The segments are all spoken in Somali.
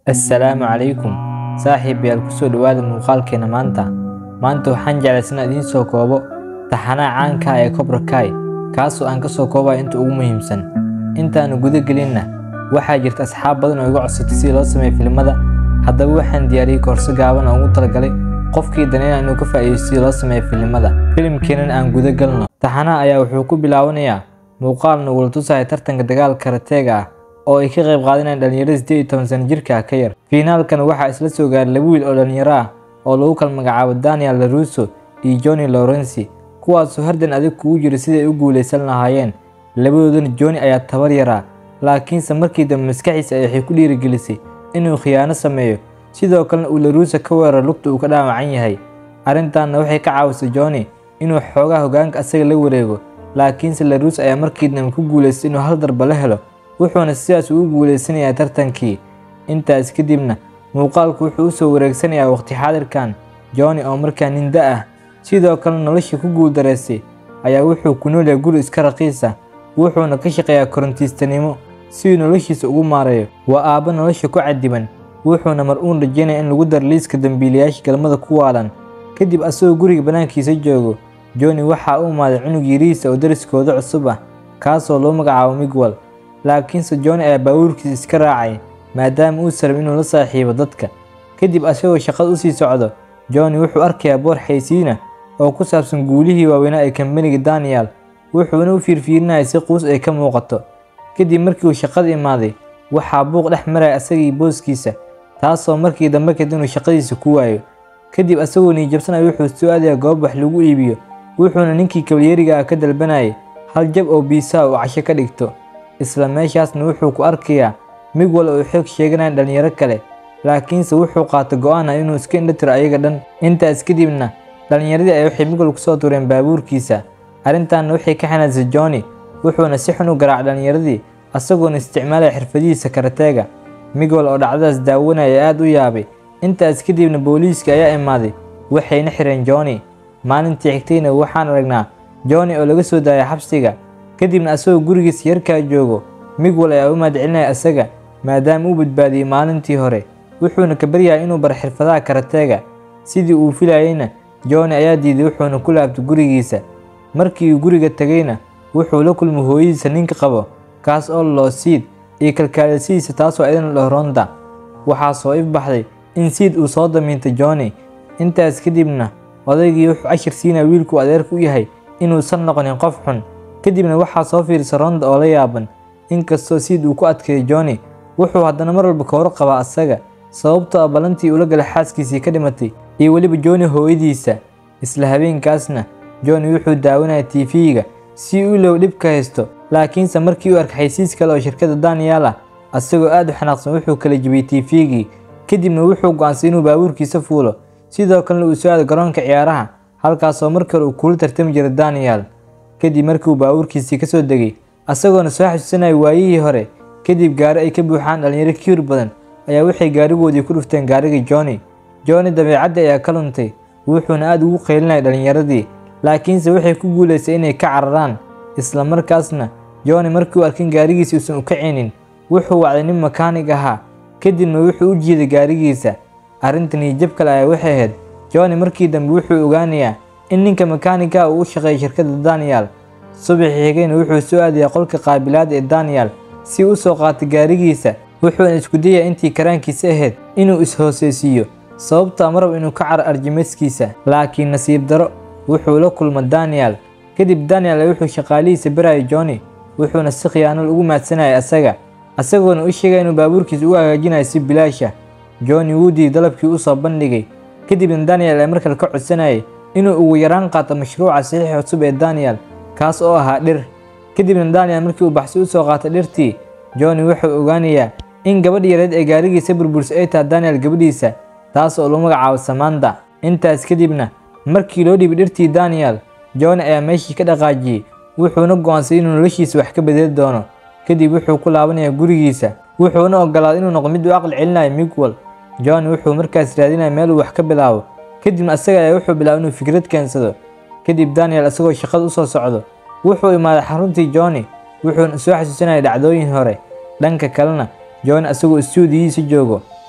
assalaamu calaykum saaxiibayaal kusoo dhowaada muuqaalkeena maanta maanta waxaan jeclaysan idiin soo koobo taxanaha caanka ah ee Cobra Kai kaasoo aan ka soo koobaya inta ugu muhiimsan intaanu guda gelinna waxaa jirta asxaab badan oo iga codsatay si loo sameeyo filimada haddaba waxaan diyaariyey koorso gaaban oo ugu talagalay qofkii daneynaya inuu ka faa'iideysto sidii loo sameeyo filimada filimkeenan aan guda galno taxanaha ayaa wuxuu ku bilaabanayaa muuqaal nagula tusaya tartanka dagaalka karateega ah oo ay ka qayb qaadanayaan dhalinyarada siddeed iyo toban sano jirka ah ka yar fiinaalkan waxaa isla soo gaaray laba wiil oo dhalinyaro ah oo lagu kala magacaabo daniel larusso iyo johnny lawrenci kuwaasoo hardan adag kugu jira siday u guulaysan lahaayeen labadoodana johnny ayaa tabar yaraa laakiinse markii dambe maskaxiisa ay waxay ku dhiirigelisay inuu khiyaano sameeyo sidoo kalena uu larusso ka weeraro lugta uu ka dhaawacan yahay arrintaanna waxay ka caawisay johnny inuu xoogaa hoggaanka asaga la wareego laakiinse larusso ayaa markii dambe ku guulaystay inuu hal darba la helo wuxuuna sidaas ugu guulaysanayaa tartankii intaas kadibna muuqaalku wuxuu u soo wareegsanayaa waqti xaadirkan johnny oo markaa nin da ah sidoo kale nolosha ku guuldareystay ayaa wuxuu ku noolyahay guri iska raqiis ah wuxuuna ka shaqeeyaa korontiistanimo siduu noloshiisa ugu maareeyo waa aabba nolosha ku cadiban wuxuuna mar uun rajeynaya in lagu daro liiska dambiilayaasha galmada ku waalan kadib asagoo guriga bannaankiisa joogo johnny waxaa u imaaday cunug yarihiisa oo dariskooda cusub ah kaasoo loo magacaabo migwal laakiinse johnny ayaa baabuurkiisa iska raacay maadaama uu sarab inuu la saaxiibo dadka kadib asagoo shaqada usii socdo johnny wuxuu arkayaa boor xaysiina oo ku saabsan guulihii waaweynaa ee kambaniga daniel wuxuuna u fiirfiirinayay si quus ay ka muuqato kadib markii uu shaqada imaaday waxaa buuq dhex maraya asagii booskiisa taasoo markii dambe kad inuu shaqadiisa ku waayo kadib asagoo niijabsanaya wuxuu soo aadayaa goob wax lagu iibiyo wuxuuna ninkii kabalyeriga ah ka dalbanayay hal jab oo biisaha uu casho ka dhigto isla meeshaasna wuxuu ku arkayaa migwal oo xoog sheeganayaan dhalinyaro kale laakiinse wuxuu qaatay go'aan ah inuu iska indhatiro ayaga dhan intaas kadibna dhalinyaradii ay waxay migwal kusoo tureen baabuurkiisa arrintaanna waxay ka xanaasay johnny wuxuuna si xun u garaacay dhalinyaradii asagoona isticmaalaya xirfadihiisa karateega migwal oo dhacdadaas daawanaya aad u yaabay intaas kadibna booliiska ayaa imaaday waxayna xireen johnny maalintii xigtayna waxaan aragnaa johnny oo laga soo daayay xabsiga kadibna asagoo gurigiisa yarkaa joogo migwal ayaa u mahadcelinaya asaga maadaama uu badbaadiyey maalintii hore wuxuuna ka baryahay inuu baro xirfadaha karateega sidii uu filayeyna johnny ayaa diiday wuxuuna ku laabtay gurigiisa markii uu guriga tegayna wuxuu la kulmay hooyadiisa ninka qabo kaas oo loo siid iyo kalkaalisihiisa taasoo idin la ronda waxaa soo ifbaxday in siid uu soo damiintay johnny intaas kadibna odaygii wuxuu cashir siinaya wiilkuu adeerka u yahay inuusan noqonin qof xun kadibna waxaa soo fiirsa ronda oo la yaaban inkastoo siid uu ku adkeeyay johnny wuxuu haddana mar walba ka warqabaa asaga sababtoo ah ballantii ula galay xaaskiisii ka dhimatay iyo weliba johnny hooyadiisa isla habeenkaasna johnny wuxuu daawanaya tiifiyiga si uu ilow dhib ka haysto laakiinse markii uu arkay xaysiis kale oo shirkadda daniel ah asagoo aad u xanaaqsan wuxuu kala jibiyey tiifiyigii kadibna wuxuu go'aansaday inuu baabuurkiisa fuulo sidoo kalena uu soo aado garoonka ciyaaraha halkaasoo mar kale uu kula tartami jiray daniel kadib markii uu baabuurkiisii ka soo degay asagoona soo xasuusanaya waayihii hore kadib gaari ay ka buuxaan dhalinyaro kiir badan ayaa waxay gaarigoodii ku dhufteen gaarigii johnny johnny dabeecaddii ayaa ka luntay wuxuuna aad ugu qaylinaya dhalinyaradii laakiinse waxay ku guulaysay inay ka cararaan isla markaasna johnny markii uu arkin gaarigiisa uusan u kacinin wuxuu wacday nin makaanig ahaa kadibna wuxuu u jiiday gaarigiisa arrintan iyo jab kale ayaa waxay ahayd johnny markii dambe wuxuu ogaanayaa in ninka makaaniga uu u shaqeeya shirkadda daniel subaxii xigayna wuxuu soo aadayaa qolka qaabilaada ee daniel si u soo qaatay gaarigiisa wuxuuna isku dayaa intii karaankiisa ahayd inuu is-hooseysiiyo sababtaa marab inuu ka caro arjimeskiisa laakiin nasiib daro wuxuu la kulma daniel kadib daniel wuxuu shaqaalihiisa barayay johnny wuxuuna si khiyaanol ugu maadsanayay asaga asagoona u sheegaya inuu baabuurkiisa ugu hagaajinayo si bilaasha johnny wuu diiday dalabkii u soo bandhigay kadibna daniel ee markale ka codsanayay inuu ugu yaraan qaato mashruuca saxiixa cusub ee daniel kaas oo ahaa dhir kadibna daniel markii uu baxsi u soo qaatay dhirtii johnny wuxuu ogaanayaa in gabadh yareed ee gaarigiisa burbursa ay tahay daniel gabadhiisa taas oo lagu magacaabo samanda intaas kadibna markii loo dhiibay dhirtii daniel johnny ayaa meeshii ka dhaqaajiyey wuxuuna go'aansaday inuu noloshiisa wax ka bedeli doono kadib wuxuu ku laabanayaa gurigiisa wuxuuna ogolaaday inuu noqdo mid u aqli celinayo migwal johnny wuxuu markaas raadinaya meel uu wax ka bilaabo kadibna asaga ayaa wuxuu bilaabay inuu fikrad keensado kadib daniel asagoo shaqada u soo socdo wuxuu imaaday xaruntii johnny wuxuuna soo xasuusanayay dhacdooyin hore dhanka kalena johnny asagoo istuudiyihiisa joogo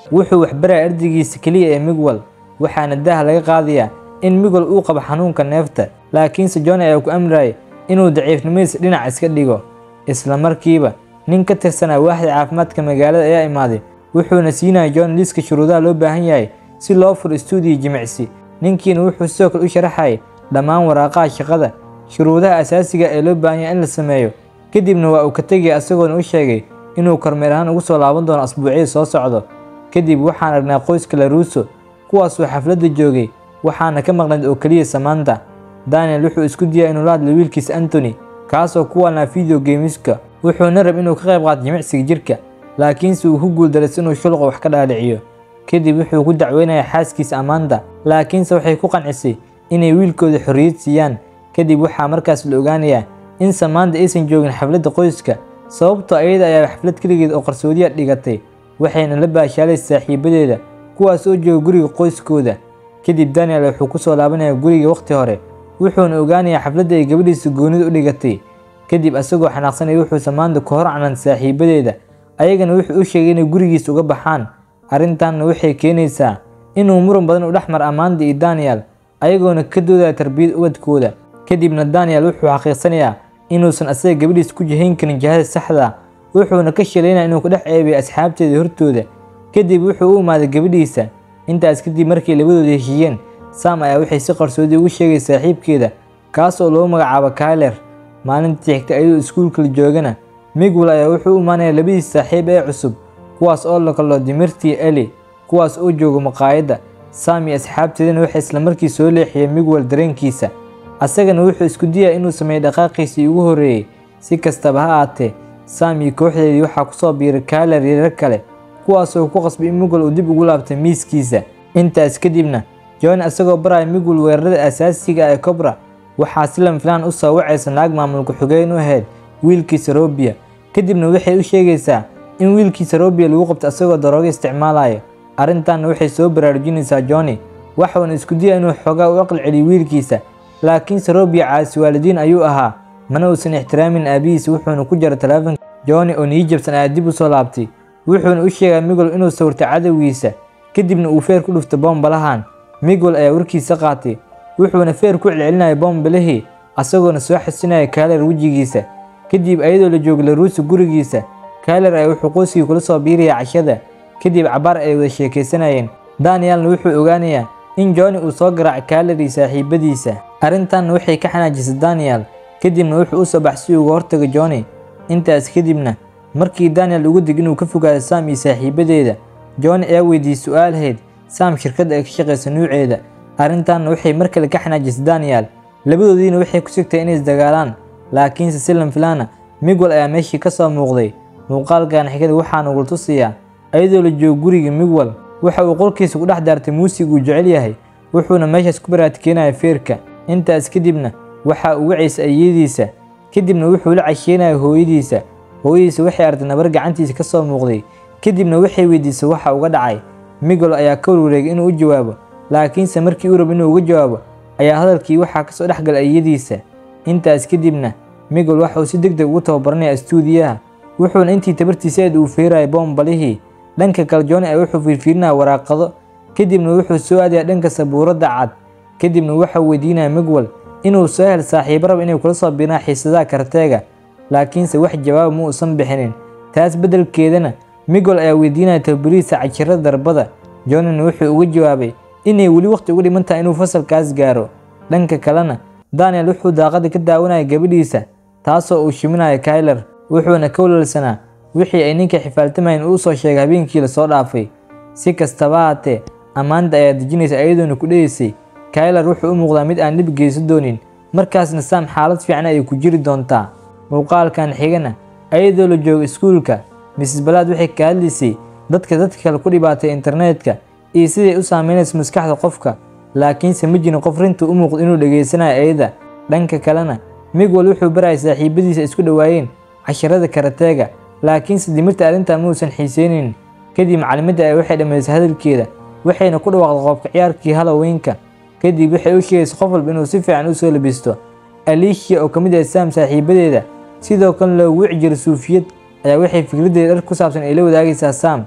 wuxuu waxbaraya ardaygiisa keliya ee migwal waxaana daaha laga qaadayaa in migwal uu qabo xanuunka neefta laakiinse john ayaa ku amrayay inuu daciifnimadiisa dhinac iska dhigo isla markiiba nin ka tirsanaa waaxda caafimaadka magaalada ayaa imaaday wuxuuna siinaya john liiska shuruudaha loo baahan yahay si loo furo stuudiyo jimicsi ninkiina wuxuu sidoo kale u sharaxayay dhammaan waraaqaha shaqada shuruudaha asaasiga ee loo baahan yahay in la sameeyo kadibna waa uu ka tegaya isagoona u sheegay inuu kormeer ahaan ugu soo laaban doono asbuucyada soo socdo kadib waxaan aragnaa qoyska laruuso kuwaasoo xafladda joogay waxaana ka maqnayd oo keliya samaanta daniel wuxuu isku diyay inuu la hadlo wiilkiisa antony kaasoo ku waalnaa video geemiska wuxuuna rab inuu ka qayb qaato jimicsiga jirka laakiinse uu ku guuldaraysa inuu shulqa wax ka dhaaliciyo kadib wuxuu ku dacweynaya xaaskiisa ammaanta laakiinse waxay ku qancisay inay wiilkooda xorriyad siiyaan kadib waxaa markaas la ogaanayaa in samaanta aysan joogin xafladda qoyska sababtoo ayada ayaa xaflad keligeed oo qarsoodiya dhigatay waxayna la baashaalay saaxiibadeeda kuwaas oo jooga guriga qoyskooda kadib daniel wuxuu ku soo laabanaya guriga wakhti hore wuxuuna ogaanayaa xafladda ay gabadhiisa goonida u dhigatay kadib asagoo xanaaqsanaya wuxuu samaanta ka hor canan saaxiibadeeda ayagana wuxuu u sheegay inay gurigiisa uga baxaan arrintanna waxay keenaysaa inuu muran badan u dhex mar ammaanta iyo daniel ayagoona ka doodaya tarbiyad ubadkooda kadibna daniel wuxuu xaqiiqsanayaa inuusan asaga gabadhiisa ku jihayn karin jihada saxda wuxuuna ka shilaynaya inuu ku dhex ceebiyo asxaabteeda hortooda kadib wuxuu u imaaday gabadhiisa intaas kadib markay labadooda heshiiyeen sam ayaa waxay si qarsoodi ugu sheegay saaxiibkeeda kaas oo loo magacaabo kailer maalintii xigta ayadoo iskuulka la joogana migwal ayaa wuxuu u imaanaya labadiis saaxiib ee cusub kuwaas oo la kalo dimirtii eli kuwaas oo jooga maqaayadda sam iyo asxaabteedana waxay islamarkii soo leexiyeen migwal dareenkiisa asagana wuxuu isku diyaya inuu sameeyo dhaqaaqiisii ugu horreeyey si kastaba ha aatee sam iyo kooxdeedii waxaa kusoo biiray kailer iyo rag kale kuwaasoo ku qasbay in migwal uu dib ugu laabtay miiskiisa intaas kadibna john isagoo baraya migwal weerarada asaasiga ee cobra waxaa si lam filaan u soo wacaysa naag maamulka xogeen u ahayd wiilkiisa robia kadibna waxay u sheegaysaa in wiilkiisa robia lagu qabto isagoo darooga isticmaalayo arrintanna waxay soo baraarujinaysaa johnny waxuuna isku diyay inuu xoogaa u aqal celiyo wiilkiisa laakiinse robia caasi waalidiin ayuu ahaa mana uusan ixtiraamin aabihiisa wuxuuna ku jara taleefanka johnny oo niyijabsan ayaa dib u soo laabtay wuxuuna u sheegaa migol inuu sawirtay cadowgiisa kadibna uu feer ku dhuftay boombalahan migol ayaa warkiisa qaatay wuxuuna feer ku celcelinaya boombalihii asagoona soo xasinaya kaaler wejigiisa kadib ayadoo la jooga laruusi gurigiisa kaaler ayaa wuxuu qoyskii kula soo biiraya cashada kadib cabaar ay wada sheekaysanayeen danielna wuxuu ogaanayaa in johnny uu soo garaacay kaaler iyo saaxiibadiisa arrintanna waxay ka xanaajisay daniel kadibna wuxuu u soo baxay si uga hortaga johnny intaas kadibna markii daniel ugu dig inuu ka fogaado sam iyo saaxiibadeeda johnny ayaa weydiiyey su-aalheed sam shirkadda ay ka shaqaysa nuuceeda arrintanna waxay mar kale ka xanaajisay daniel labadoodiina waxay ku sigtay inay isdagaalaan laakiinse si lamfilaana migwal ayaa meeshii ka soo muuqday muuqaalkan xigada waxaa nugul tusiyaa ayadoo la joogo guriga migwal waxa uu qolkiisa ku dhex daartay muusig uu jecel yahay wuxuuna meeshaas ku baraadkeenaya feerka intaas kadibna waxa uu wacaysa ayadiisa kadibna wuxuu la casheynaya hooyadiisa hooyadiisa waxay arday nabar gacantiisa ka soo muuqday kadibna waxay weydiisay waxa uga dhacay migol ayaa ka warwareegay inuu u jawaabo laakiinse markii uu rabo inuu uga jawaabo ayaa hadalkii waxaa kasoo dhex galay ayadiisa intaas kadibna migol waxa uu si deg deg ugu tababaranaya istuudiyaha wuxuuna intii tabartiisa aad uu feeraya boombalihii dhanka kale johnny ay wuxuu fiirfiirinaya waraaqado kadibna wuxuu soo aadaya dhanka sabuuradda cad kadibna waxau weydiinaya migwal inuu soo hel saaxiibo rab inay kula soo biiraan xiisadaha karteega laakiinse wax jawaaba ma uusan bixinin taas beddelkeedana migol ayaa weydiinaya tababarihiisa cajirada darbada johnnyna wuxuu uga jawaabay inay weli waqti uga dhiman tahay inuu fasalkaas gaaro dhanka kalena daniel wuxuu daaqada ka daawanaya gabadhiisa taasoo uu shiminayo kailer wuxuuna ka walwalsanaa wixii ay ninka xifaaltamayeen uu soo sheegay habeenkii lasoo dhaafay si kastaba haatee ammaanta ayaa dejinaysa ayadoona ku dheeysay kailer wuxuu u muuqdaa mid aan dhib geysan doonin markaasna sam xaalad fiican ayay ku jiri doontaa muuqaalkan xigana ayadoo la joogo iskuulka mrs balaad waxay ka hadlaysay dadka dadka kale ku dhibaatay internetka iyo siday u saameynayso maskaxda qofka laakiinse ma jirin qof rinta u muuqdo inuu dhegaysanayo ayada dhanka kalena migwal wuxuu baraya saaxiibadiisa isku dhowaayeen casharada karateega laakiinse dimirta arrintaa ma uusan xiiseynin kadib macalimadda ay waxay dhammaysay hadalkeeda waxayna ku dhawaaqday qoobka ciyaarkii halloweenka kadib waxay u sheegaysa qof walba inuu si fiican u soo labisto alicia oo ka mid ah sam saaxiibadeeda sidoo kale loogu wici jiray suufiyad ayaa waxay fikraddeeda dhar ku saabsan ay la wadaagaysaa sam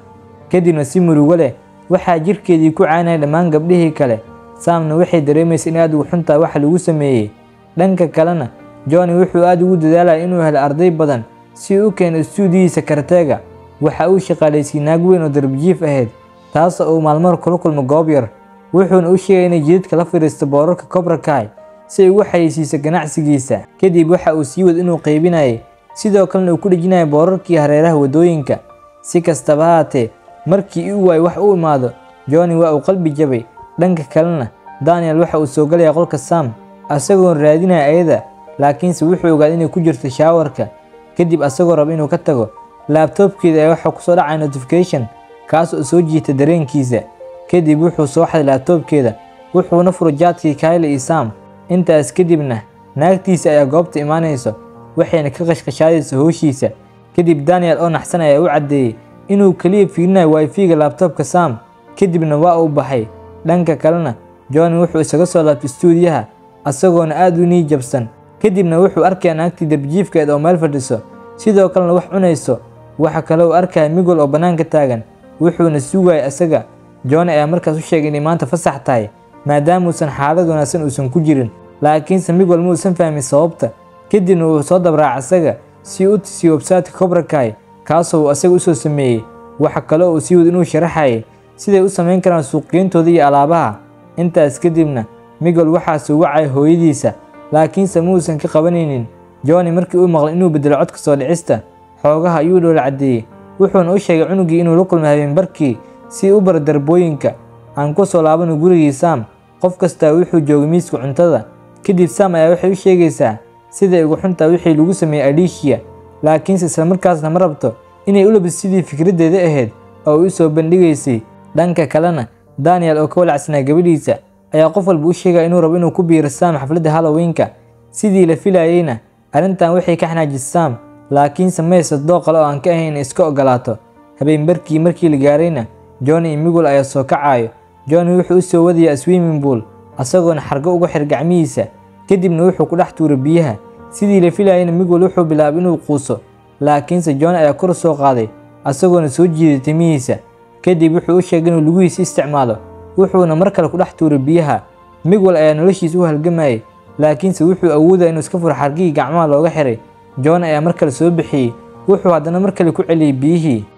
kadibna si murugo leh waxaa jirkeedii ku caynaya dhammaan gabdhihii kale saamna waxay dareemaysa in aad ugu xuntaa waxa lagu sameeyey dhanka kalena johnny wuxuu aad ugu dadaalaya inuu helo arday badan si uu u keeno istuudiyihiisa karteega waxa uu shaqaalaysiiyey naag weyn oo darbijiif ahayd taasoo uu maalmar kula kulmo goob yar wuxuuna u sheegay inay jidadka la fadhiisto boorarka kobrakai si ay ugu xayeysiiso ganacsigiisa kadib waxa uu sii wad inuu qaybinayay sidoo kalena uu ku dhejinaya boorarkii hareeraha waddooyinka si kastaba haatee markii uu waay wax u imaado johnny waa uu qalbi jabay dhanka kalena daniel waxa uu soo galaya qolka sam asagoon raadinaya ayada laakiinse wuxuu ogaaday inay ku jirto shaawarka kadib asagoo raba inuu ka tago laabtoobkeeda ayaa waxaa kusoo dhacaya notification kaas oo soo jiita dareenkiisa kadib wuxuu soo xaday laabtoobkeeda wuxuuna furo jaadkii kayle iyo sam intaas kadibna naagtiisa ayaa goobta imaanayso waxayna ka qashqashaadaysa hooshiisa kadib daniel oo naxsan ayaa u caddeeyey inuu keliya fiirinayo wifiga laabtoobka sam kadibna waa uu baxay dhanka kalena johnny wuxuu isaga soo laabtay stuudiyaha asagoona aad u nii jabsan kadibna wuxuu arkaya naagtii dabjiifkeed oo meel fadhiso sidoo kalena wax cunayso waxa kale uu arkaya migol oo bannaanka taagan wuxuuna sugaya asaga johnny ayaa markaas u sheegay inay maanta fasax tahay maadaamuusan xaalad wanaagsan uusan ku jirin laakiinse migol ma uusan fahmin sababta kadibna wuu soo dabraaca asaga si u tusiyo websaytka kobrakai kaasoo uu asaga usoo sameeyey waxa kale uu sii wad inuu sharaxayay siday u samayn karaan suuqgeyntooda iyo alaabaha intaas kadibna migol waxaase u wacay hooyadiisa laakiinse ma uusan ka qabanaynin johnny markii uu maqlay inuu bedelo codka soo dhicista xoogaha ayuu dhoola caddeeyey wuxuuna u sheegay cunugii inuu la kulmay habeenbarkii si u baro darbooyinka aan ku soo laabano gurigii sam qof kastaa wuxuu joogay miiska cuntada kadib sam ayaa waxay u sheegaysaa siday ugu xuntaa wixii lagu sameeyey alicia laakiinse islamarkaasna ma rabto inay u labis sidii fikraddeeda ahayd oo u soo bandhigaysay dhanka kalena daniel oo ka walacsanaa gabadhiisa ayaa qof walba u sheegaya inuu rabo inuu ku biiro sam xafladda halloweenka sidii la filayeyna arrintan waxay ka xanaajisay sam laakiinse maysa doo qale oo aan ka ahayn inay iska ogolaato habeenbarkii markii la gaarayna johnny iyo migol ayaa soo kacayo johnny wuxuu u soo wadayaa swimming pool asagoona xargo uga xir gacmihiisa kadibna wuxuu ku dhex tuuray biyaha sidii la filayeyna migol wuxuu bilaabay inuu quuso laakiinse johnny ayaa kor soo qaaday asagoona soo jiiday timihiisa kadib wuxuu u sheegay inuu lugihiisa isticmaalo wuxuuna mar kale ku dhex tuuray biyaha migwal ayaa noloshiisa u halgamayay laakiinse wuxuu awoodaya inuu iska furo xargihii gacmaha looga xiray john ayaa mar kale soo bixiyey wuxuu haddana mar kale ku celiyey biyihii